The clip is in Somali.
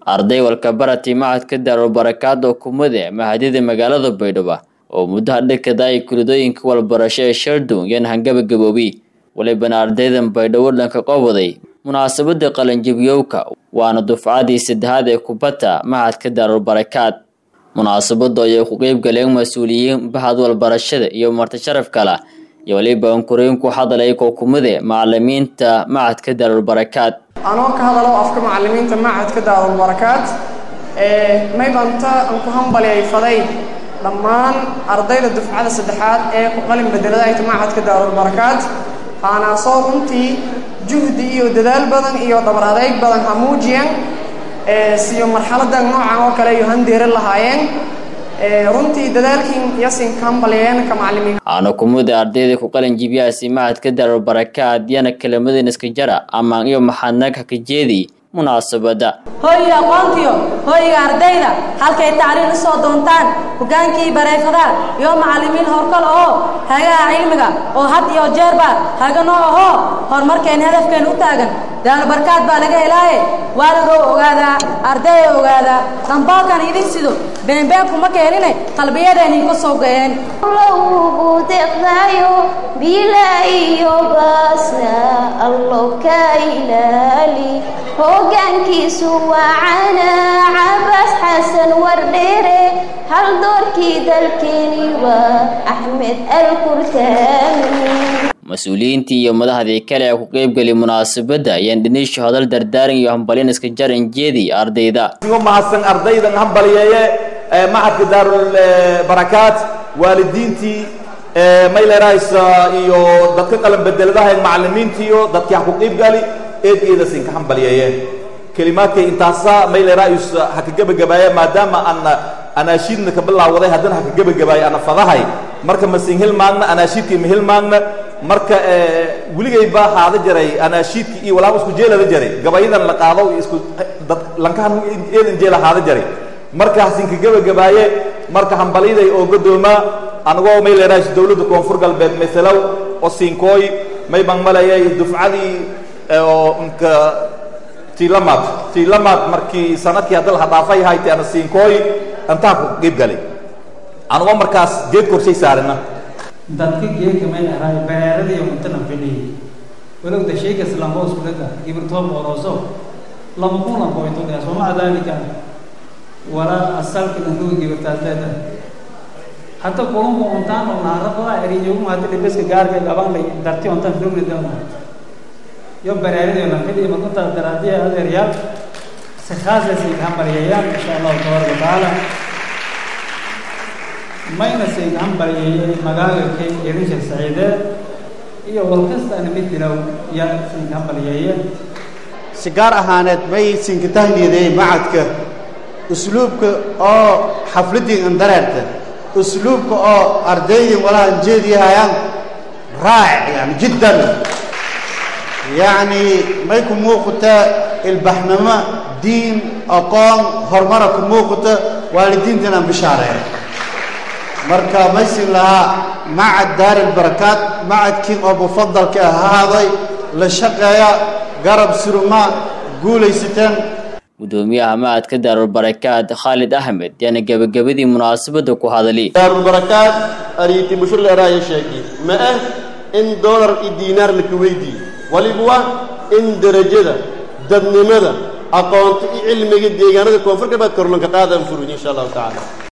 arday walkabarati macadka daarul barakaad oo kumade mahadida magaalada baydhabo oo muddaha dhakada ay kuladooyinka walbarasho ee shardon yan hangabagaboobi walibana ardaydan baydhabo dhanka qoboday munaasabada qalanjabiyowka waana dufcadii saddexaad ee kubadda macadka daarul barakaad munaasabada ayay ku qeyb galeen mas-uuliyiin bahad walbarashada iyo marti sharaf kala iyo waliba ankurooyin ku hadalay kookumade macalimiinta macadka daarul barakaad anoo ka hadalo afka macalimiinta macadka daarul barakaad maybanta aan ku hambaliyay faday dhammaan ardayda dufcada saddexaad ee ku qalin bedeladayta macadka daarul barakaad haanaasoo runtii juhdi iyo dadaal badan iyo dhabar adeyg badan ha muujiyan siyo marxaladan noocan oo kale iyo handeera lahaayeen runtii dadaalkiin yasin ka hambaliyeen ka macalimiin aana kumada ardayda ku qalin jibiyaasi macadka daarul barakaad yana kelamadan iska jara amaan iyo maxadnag hakajeedi munaasabada hooyiga aqoontiyo hooyiga ardayda halkay tacliin usoo doontaan hogaankii bareefadaha iyo macalimiin horkal oo hagaha cilmiga oo had iyo jeerba haganoo ahoo horumarkeen hadafkeen u taagan daalbarkaad baa laga helaaye waalidoo ogaadaa ardaya ogaadaa dambaalkan idin sido beenbeenkuma keenine qalbiyadeennii ka soo ga'een ugu deqdayo bila iyo baasna allow ka ilaali hoggaankiisu wacana cabaas xasan wardheere hal doorkii dalkeeni waa axmed alkurtaami mas-uuliyiintii iyo madaxdii kale ee ku qeybgeli munaasabadda ayaan dhiniisha hadal dardaaran iyo hambalyan iska jaran jeedi ardayda ugu mahadsan ardaydan hambaliyeeye macadka daarul barakaat waalidiintii mayleraysa iyo dadka qalan bedeladaha macalimiintiiyo dadkii ha ku qeybgali eed eedas inka hambaliyeeye kelimaadkay intaasa maylerayus ha ka gebagabaaya maadaama aan anaashiidna ka bilaawaday haddana ha ka gebagabaaya ana fadahay marka masin hilmaagna anaashiidkii ma hilmaagna marka weligay baa haada jaray anaashiidkii iyo walaaba isku jeelada jaray gabayadan la qaado isku dad lankahan eedan jeela haada jaray markaas inka gebagabaaye marka hambaliday oo godoomaa anagoo may leerahays dowladda koonfur galbeed maselow oo siinkooy may baan malayay dufcadii oo inka tiilamaad tiilamaad markii sanadkii hadda laha dhaafay haytay ana siinkooy antaa ku qeyb galay anagoo markaas geed korshay saarina dadka geedka may ahaay bereeradiiyo muntana fidhiyey walowda shayga islaamhoos kulaga gibirtoob orooso lama kuna qoytodaya sooma dalika walaa asalka dankuga gibirtaas leedahay hadda kulunku untaan oo naarabada eriyogu hadda dhibeska gaarka gaban lay darti untaan filmni doona yo bereeradiiyo lan fidhiya markuntaa daraadiya adeeryaal si khaasasay hambaliyayaan insha allahu tabaaraka watacaala mayna sayg hambalyeeyey magaaga kay irisha saciideed iyo walkastaana mid dilow yaa sayg hambalyeeye si gaar ahaaneed may sinka tahniyadeey macadka usluubka oo xafladdii andareerta usluubka oo ardaydii walahan jeediyahayaan raacic yani jiddan yacni may ku muuqata ilbaxnimo diin aqoon horumara ku muuqata waalidiintanaan bishaareeya marka maysin lahaa macad daaril barakaad macadkii oo mufadalka ahaaday la shaqeeya garab suruma guulaysateen gudoomiyaha macadka daarul barakaad khaalid axmed yaana gebagabadii munaasabada ku hadali daarul barakaad ariiti bushurleeraaya sheegi ma ah in doolar iyo diinaar laka weydiiyo waliba in derajada dadnimada aqoonta iyo cilmiga deegaanada koonfur galbeed korlanka qaadan furuj insha allahu tacaala